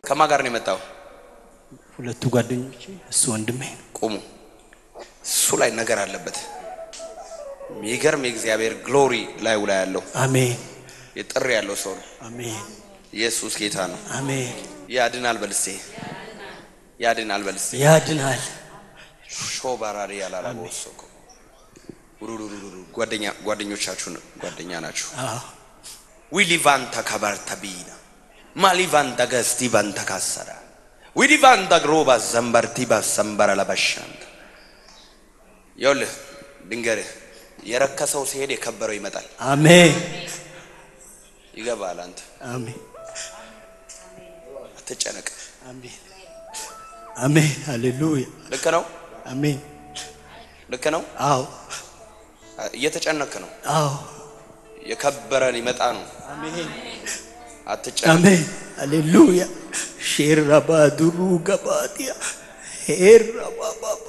ከማን ጋር ነው የመጣው? ሁለቱ ጓደኞቼ እሱ ወንድሜ ቁሙ። እሱ ላይ ነገር አለበት። የሚገርም የእግዚአብሔር ግሎሪ ላዩ ላይ ያለው አሜን የጥሪ ያለው ሰው ነው። አሜን ኢየሱስ ጌታ ነው። አሜን ያድናል በልስቴ ያድናል በልስቴ ያድናል ሾባራሪ ያላላቦሶኮ ጓደኛ ጓደኞቻችሁን ጓደኛ ናችሁ። አዎ ዊሊቫንታ ካባርታ ቢና ማሊቫንታ ገስቲ ቫንታ ካሰራ ዊሊቫንታ ግሮባ ዘንበርቲ ባሰንበረ ለበሻንት ይኸውልህ ድንገርህ የረከሰው ሲሄድ የከበረው ይመጣል። አሜን ይገባል። አንተ አሜን አትጨነቅ። አሜን አሜን ሃሌሉያ ልክ ነው፣ አሜን ልክ ነው። አዎ እየተጨነክ ነው። አዎ የከበረ ሊመጣ ነው። አሜን አትጨነቅ። አሜን ሃሌሉያ ሼራባዱሩ ገባዲያ ሄራባባባ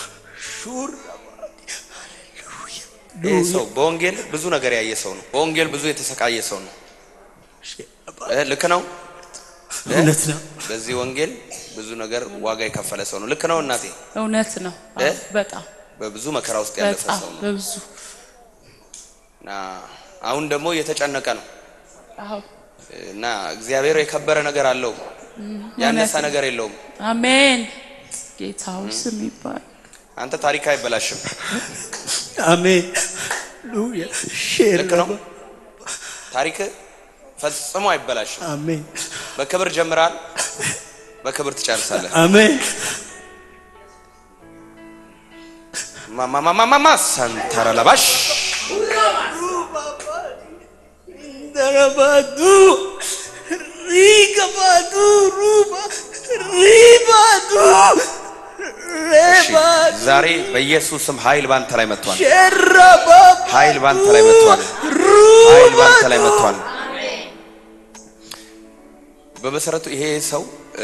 ሹራባዲያ ይህ ሰው በወንጌል ብዙ ነገር ያየ ሰው ነው። በወንጌል ብዙ የተሰቃየ ሰው ነው። እ ልክ ነው። እ? እውነት ነው በዚህ ወንጌል ብዙ ነገር ዋጋ የከፈለ ሰው ነው። ልክ ነው እናቴ። እውነት ነው። እ? አዎ፣ በጣም በብዙ መከራ ውስጥ ያለፈ በጣም ሰው ነው በብዙ እና አሁን ደግሞ እየተጨነቀ ነው አዎ፣ እና እግዚአብሔር የከበረ ነገር አለው፣ ያነሳ እውነት ነው። ነገር የለውም። አሜን። ጌታው ስም ይባል። አንተ ታሪክ አይበላሽም። አሜን ሃሌሉያ ልክ ነው። ሼራባ ታሪክ ፈጽሞ አይበላሽም። አሜን በክብር ጀምራል፣ በክብር ትጨርሳለህ። አሜን ማማማማማ ሰንተረ ለባሽ ደረባዱ ሪገባዱ ሩባ ሪባዱ ሬባዱ ዛሬ በኢየሱስ ስም ኃይል ባንተ ላይ መጥቷል። ሸራባ ኃይል ባንተ ላይ መጥቷል። ኃይል ባንተ ላይ መጥቷል። በመሰረቱ ይሄ ሰው እ፣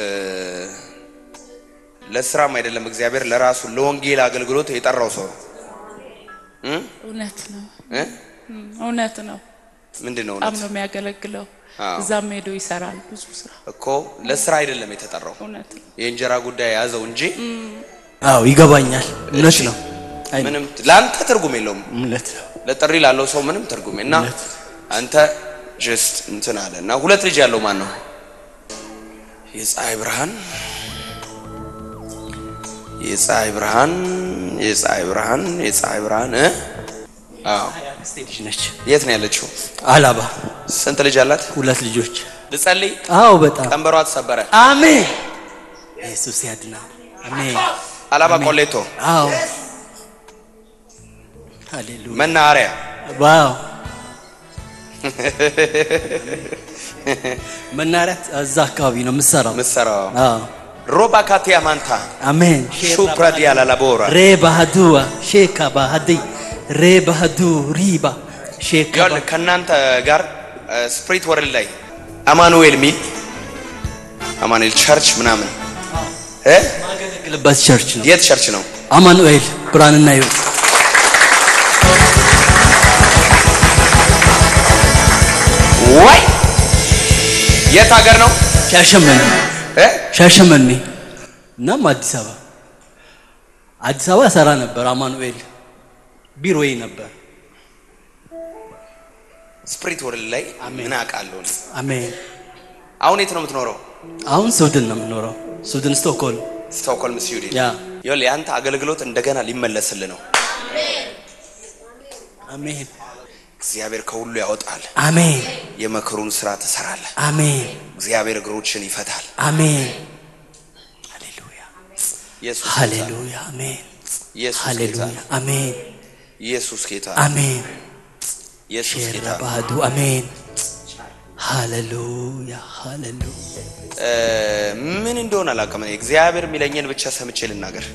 ለስራም አይደለም እግዚአብሔር ለራሱ ለወንጌል አገልግሎት የጠራው ሰው ነው። እውነት ነው። እ? እም፣ እውነት ነው። ምንድን ነው በጣም እውነት ነው የሚያገለግለው። አዎ። እዛም ሄዶ ይሰራል ብዙ ስራ። እኮ ለስራ አይደለም የተጠራው እውነት ነው። የእንጀራ ጉዳይ የያዘው እንጂ አዎ ይገባኛል እውነት ነው አይ ምንም ለአንተ ትርጉም የለውም። እውነት ነው ለጥሪ ላለው ሰው ምንም ትርጉም እና እውነት። አንተ ጀስት እንትን አለ እና ሁለት ልጅ ያለው ማን ነው? የፀሐይ ብርሃን የፀሐይ ብርሃን የፀሐይ ብርሃን የፀሐይ ብርሃን እ? አዎ አክስቴ ልጅ ነች የት ነው ያለችው? አላባ ስንት ልጅ አላት? ሁለት ልጆች ልጸልይ። አዎ በጣም ቀንበሯ ተሰበረ። አሜን ኢየሱስ ያድናል አሜን አላባ ቆሌቶ አዎ ሃሌሉያ መናኸሪያ ዋው መናሪያ እዛ አካባቢ ነው የምሰራው ምሰራው አዎ ሮባ ካቲያ ማንታ አሜን ሹፕራዲያ ላላቦራ ሬ ባህዱዋ ሼካ ባህዲ ሬ ባህዱ ሪባ ሼካ ይኸውልህ ከእናንተ ጋር ስፕሪት ወርልድ ላይ አማኑኤል ሚል አማኑኤል ቸርች ምናምን እ? ማገለግልበት ቸርች ነው የት ቸርች ነው? አማኑኤል ብርሃንና ህይወት ወይ የት ሀገር ነው? ሻሸመኔ እ? ሻሸመኔ እናም አዲስ አበባ አዲስ አበባ ሰራ ነበር አማኑኤል ቢሮዬ ነበር ስፕሪት ወርልድ ላይ ምን አውቃለሁ እኔ። አሜን አሁን የት ነው የምትኖረው? አሁን ስዊድን ነው የምኖረው ስዊድን ስቶክሆልም ስቶክሆልም ስዊድን። ያ ይኸውልህ የአንተ አገልግሎት እንደገና ሊመለስልህ ነው። አሜን እግዚአብሔር ከሁሉ ያወጣል። አሜን የመከሩን ስራ ትሰራለህ። አሜን እግዚአብሔር እግሮችን ይፈታል። አሜን ሃሌሉያ ኢየሱስ ጌታ ነው። ሃሌሉያ አሜን ኢየሱስ ጌታ ሃሌሉያ ነው። አሜን ኢየሱስ ጌታ ነው። አሜን ኢየሱስ ጌታ ሼራ ነው። ባህዱ አሜን ሃሌሉያ ሃሌሉያ እ፣ ምን እንደሆነ አላውቅም። እኔ እግዚአብሔር የሚለኝን ብቻ ሰምቼ ልናገር።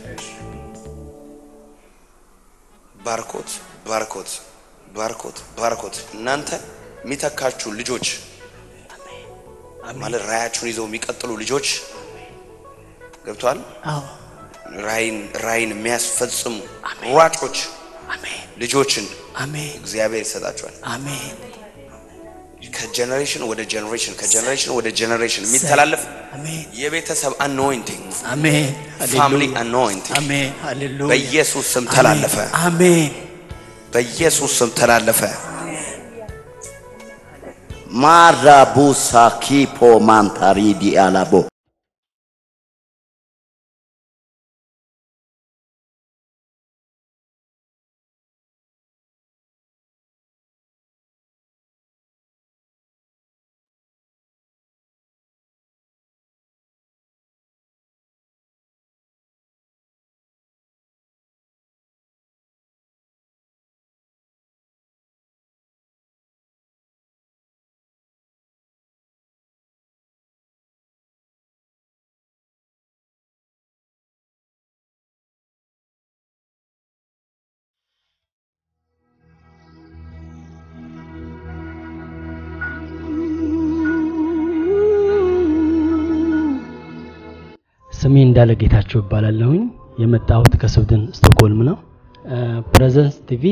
ባርኮት ባርኮት ባርኮት ባርኮት እናንተ የሚተካችሁ ልጆች ማለት ራያችሁን ይዘው የሚቀጥሉ ልጆች ገብቷል። አዎ ራይን ራይን የሚያስፈጽሙ አሜን። ሯጮች አሜን ልጆችን አሜን እግዚአብሔር ይሰጣቸዋል። አሜን ከጀኔሬሽን ወደ ጀኔሬሽን ከጀኔሬሽን ወደ ጀኔሬሽን የሚተላለፍ አሜን የቤተሰብ አኖይንቲንግ አሜን ፋሚሊ ሃሌሉያ አኖይንቲንግ አሜን ሃሌሉያ በኢየሱስ ስም ተላለፈ። አሜን በኢየሱስ ስም ተላለፈ። ማራቡሳ ኪፖ ማንታሪዲ አላቦ ስሜ እንዳለ ጌታቸው ይባላለሁኝ። የመጣሁት ከስዊድን ስቶክሆልም ነው። ፕሬዘንስ ቲቪ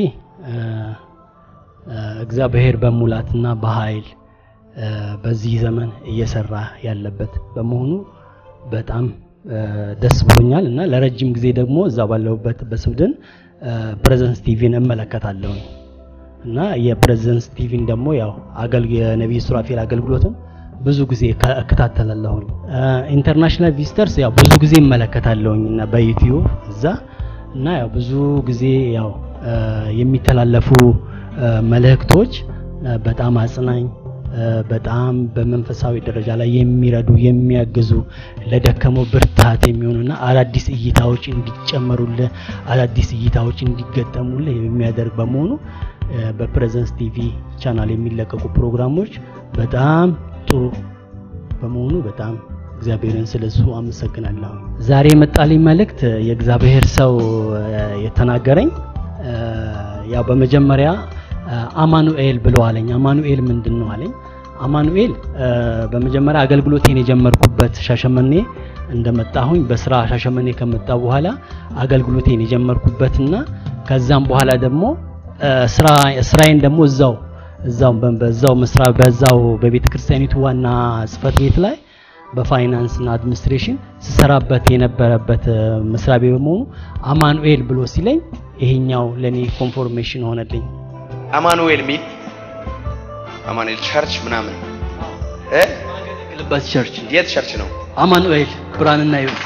እግዚአብሔር በሙላትና በኃይል እ፣ በዚህ ዘመን እየሰራ ያለበት በመሆኑ በጣም እ፣ ደስ ብሎኛል እና ለረጅም ጊዜ ደግሞ እዛ ባለሁበት በስዊድን ፕሬዘንስ ቲቪን እመለከታለሁኝ እና የፕሬዘንስ ቲቪን ደግሞ ያው አገልግ የነቢይ ሱራፌል አገልግሎትን ብዙ ጊዜ ከ- እከታተላለሁኝ። ኢንተርናሽናል ቪዚተርስ ያው ብዙ ጊዜ እመለከታለሁኝ እና በዩቲዩብ እዛ እና ያው ብዙ ጊዜ ያው እ፣ የሚተላለፉ እ፣ መልእክቶች እ፣ በጣም አጽናኝ እ፣ በጣም በመንፈሳዊ ደረጃ ላይ የሚረዱ የሚያግዙ ለደከመው ብርታት የሚሆኑና አዳዲስ እይታዎች እንዲጨመሩልህ አዳዲስ እይታዎች እንዲገጠሙልህ የሚያደርግ በመሆኑ እ፣ በፕሬዘንስ ቲቪ ቻናል የሚለቀቁ ፕሮግራሞች በጣም ጥሩ በመሆኑ በጣም እግዚአብሔርን ስለሱ አመሰግናለሁ። ዛሬ የመጣልኝ መልእክት የእግዚአብሔር ሰው እ፣ የተናገረኝ እ፣ ያው በመጀመሪያ እ፣ አማኑኤል ብሎ አለኝ። አማኑኤል ምንድን ነው አለኝ። አማኑኤል እ፣ በመጀመሪያ አገልግሎቴን የጀመርኩበት ሻሸመኔ እንደመጣሁኝ በስራ ሻሸመኔ ከመጣ በኋላ አገልግሎቴን የጀመርኩበትና ከዛም በኋላ ደግሞ እ፣ ስራ ስራዬን ደግሞ እዛው እዛው በ- በዛው መስራ በዛው በቤተ ክርስቲያኒቱ ዋና ጽህፈት ቤት ላይ በፋይናንስ እና አድሚኒስትሬሽን ስሰራበት የነበረበት እ፣ መስሪያ ቤት በመሆኑ አማኑኤል ብሎ ሲለኝ ይሄኛው ለኔ ኮንፎርሜሽን ሆነልኝ። አማኑኤል ሚል አማኑኤል ቸርች ምናምን እ ግልበት ቸርች የት ቸርች ነው? አማኑኤል ብርሃንና ሕይወት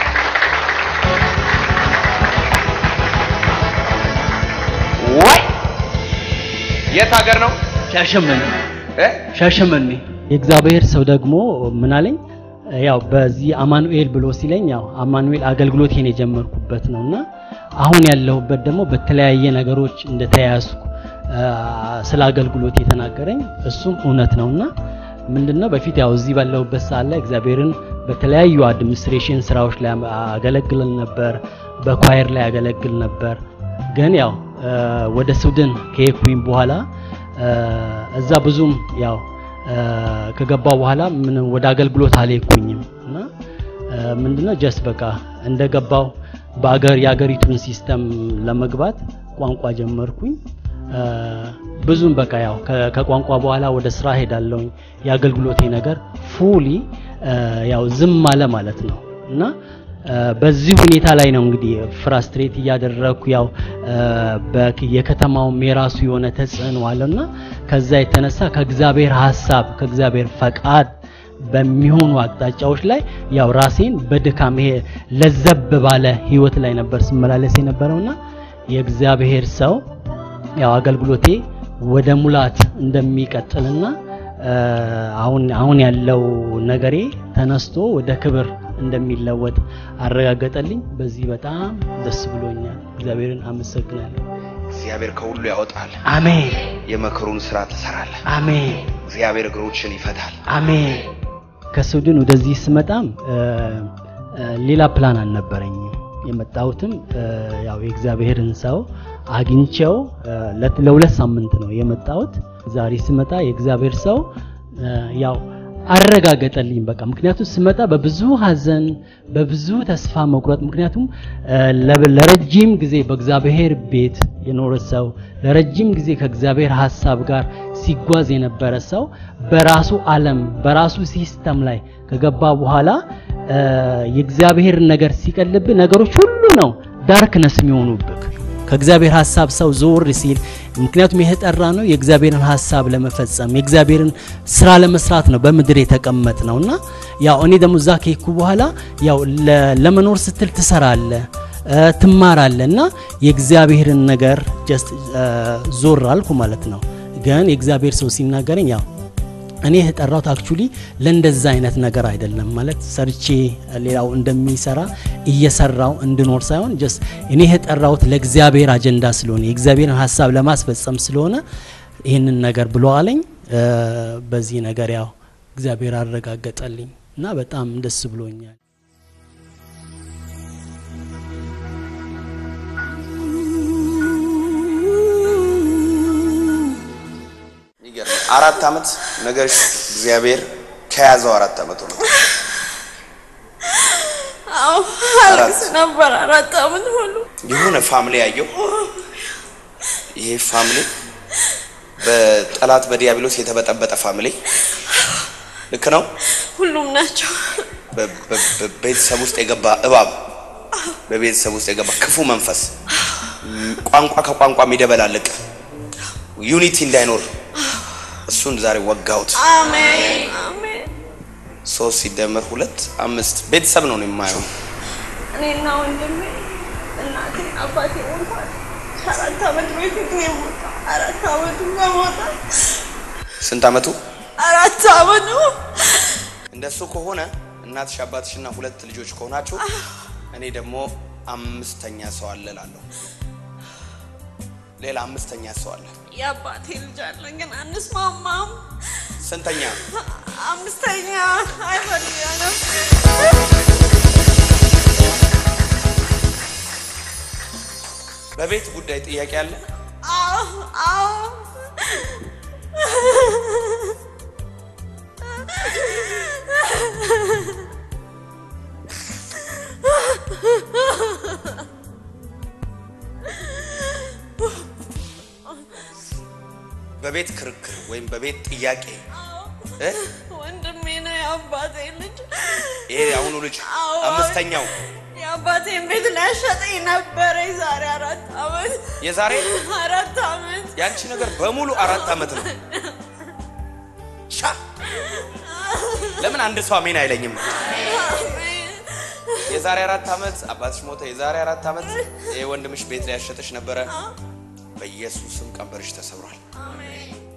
ወይ የት ሀገር ነው? ሻሸመኔ እ ሻሸመኔ የእግዚአብሔር ሰው ደግሞ ምን አለኝ ያው በዚህ አማኑኤል ብሎ ሲለኝ ያው አማኑኤል አገልግሎቴን የጀመርኩበት ነውና አሁን ያለሁበት ደግሞ በተለያየ ነገሮች እንደተያያዝኩ አ፣ ስለ አገልግሎት የተናገረኝ እሱም እውነት ነውና ምንድነው በፊት ያው እዚህ ባለሁበት ሰዓት ላይ እግዚአብሔርን በተለያዩ አድሚኒስትሬሽን ስራዎች ላይ አገለግል ነበር፣ በኳየር ላይ አገለግል ነበር። ግን ያው አ፣ ወደ ስዊድን ከሄድኩኝ በኋላ አ፣ እዛ ብዙም ያው አ፣ ከገባው በኋላ ምንም ወደ አገልግሎት አልሄድኩኝም እና አ፣ ምንድነው ጀስት በቃ እንደገባው በአገር የአገሪቱን ሲስተም ለመግባት ቋንቋ ጀመርኩኝ። አ፣ ብዙም በቃ ያው ከ- ከቋንቋ በኋላ ወደ ስራ ሄዳለሁኝ። የአገልግሎቴ ነገር ፉሊ ያው ዝም አለ ማለት ነው እና አ፣ በዚህ ሁኔታ ላይ ነው እንግዲህ ፍራስትሬት እያደረግኩ ያው አ፣ በክ- የከተማውም የራሱ የሆነ ተጽዕኖ አለና ከዛ የተነሳ ከእግዚአብሔር ሀሳብ ከእግዚአብሔር ፈቃድ በሚሆኑ አቅጣጫዎች ላይ ያው ራሴን በድካም ይሄ ለዘብ ባለ ህይወት ላይ ነበር ስመላለስ የነበረውና የእግዚአብሔር ሰው ያው አገልግሎቴ ወደ ሙላት እንደሚቀጥልና አ፣ አሁን አሁን ያለው ነገሬ ተነስቶ ወደ ክብር እንደሚለወጥ አረጋገጠልኝ። በዚህ በጣም ደስ ብሎኛል። እግዚአብሔርን አመሰግናለሁ። እግዚአብሔር ከሁሉ ያወጣል። አሜን የመከሩን ስራ ትሰራለህ። አሜን እግዚአብሔር እግሮችን ይፈታል። አሜን። ከስዊድን ወደዚህ ስመጣም አ፣ አ፣ ሌላ ፕላን አልነበረኝም። የመጣሁትም አ፣ ያው የእግዚአብሔርን ሰው አግኝቼው አ፣ ለ- ለሁለት ሳምንት ነው የመጣሁት። ዛሬ ስመጣ የእግዚአብሔር ሰው አ፣ ያው አረጋገጠልኝ። በቃ ምክንያቱም ስመጣ በብዙ ሀዘን በብዙ ተስፋ መቁረጥ ምክንያቱም እ፣ ለ- ለረጅም ጊዜ በእግዚአብሔር ቤት የኖረ ሰው ለረጅም ጊዜ ከእግዚአብሔር ሀሳብ ጋር ሲጓዝ የነበረ ሰው በራሱ ዓለም በራሱ ሲስተም ላይ ከገባ በኋላ እ፣ የእግዚአብሔር ነገር ሲቀልብ ነገሮች ሁሉ ነው ዳርክነስ የሚሆኑብህ ከእግዚአብሔር ሀሳብ ሰው ዞር ሲል ምክንያቱም የተጠራ ነው የእግዚአብሔርን ሀሳብ ለመፈጸም የእግዚአብሔርን ስራ ለመስራት ነው በምድር የተቀመጥ ነው እና ያው እኔ ደግሞ እዛ ከሄድኩ በኋላ ያው ለ- ለመኖር ስትል ትሰራለ እ፣ ትማራለ እና የእግዚአብሔርን ነገር ጀስት ዞር አልኩ ማለት ነው ግን የእግዚአብሔር ሰው ሲናገረኝ ያው እኔ የተጠራሁት አክቹሊ ለእንደዛ አይነት ነገር አይደለም ማለት ሰርቼ ሌላው እንደሚሰራ እየሰራው እንድኖር ሳይሆን ጀስት እኔ የተጠራሁት ለእግዚአብሔር አጀንዳ ስለሆነ የእግዚአብሔርን ሀሳብ ለማስፈጸም ስለሆነ ይህንን ነገር ብሎ አለኝ። እ፣ በዚህ ነገር ያው እግዚአብሔር አረጋገጠልኝ እና በጣም ደስ ብሎኛል። ይገርም። አራት ዓመት ነገርሽ እግዚአብሔር ከያዘው አራት ዓመት ሆነ። አዎ አለቅስ ነበር አራት ዓመት ሙሉ። የሆነ ፋሚሊ ያየው ይሄ ፋሚሊ በጠላት በዲያብሎስ የተበጠበጠ ፋሚሊ ልክ ነው። ሁሉም ናቸው። በ- በ- በቤተሰብ ውስጥ የገባ እባብ፣ በቤተሰብ ውስጥ የገባ ክፉ መንፈስ፣ ም- ቋንቋ ከቋንቋ የሚደበላልቅ ዩኒቲ እንዳይኖር እሱን ዛሬ ወጋሁት። አሜን አሜን። ሶስት ሲደመር ሁለት አምስት ቤተሰብ ነው ነው የማየው። እኔና ወንድሜ እናቴ አባቴ ሞቷል። ከአራት ዓመት በፊት ነው የሞተው። አራት ዓመቱ ከሞተ ስንት ዓመቱ? አራት ዓመቱ እንደሱ ከሆነ እናትሽ አባትሽና ሁለት ልጆች ከሆናችሁ እኔ ደግሞ አምስተኛ ሰው አለ እላለሁ። ሌላ አምስተኛ ሰው አለ። የአባቴ ልጅ አለ ግን አንስማማም። ስንተኛ? አምስተኛ አይፈልያ ነው በቤት ጉዳይ ጥያቄ አለ? አዎ አዎ በቤት ክርክር ወይም በቤት ጥያቄ እ? ወንድሜ ነው የአባቴ ልጅ። ይሄ የአሁኑ ልጅ አዎ፣ አምስተኛው የአባቴን ቤት ሊያሸጠኝ ነበረ የዛሬ አራት ዓመት የዛሬ አራት ዓመት ያንቺ ነገር በሙሉ አራት ዓመት ነው። ሻ ለምን አንድ ሰው አሜን አይለኝም? የዛሬ አራት ዓመት አባትሽ ሞተ። የዛሬ አራት ዓመት ይሄ ወንድምሽ ቤት ላይ ያሸጠሽ ነበረ። በኢየሱስም ቀንበርሽ ተሰብሯል።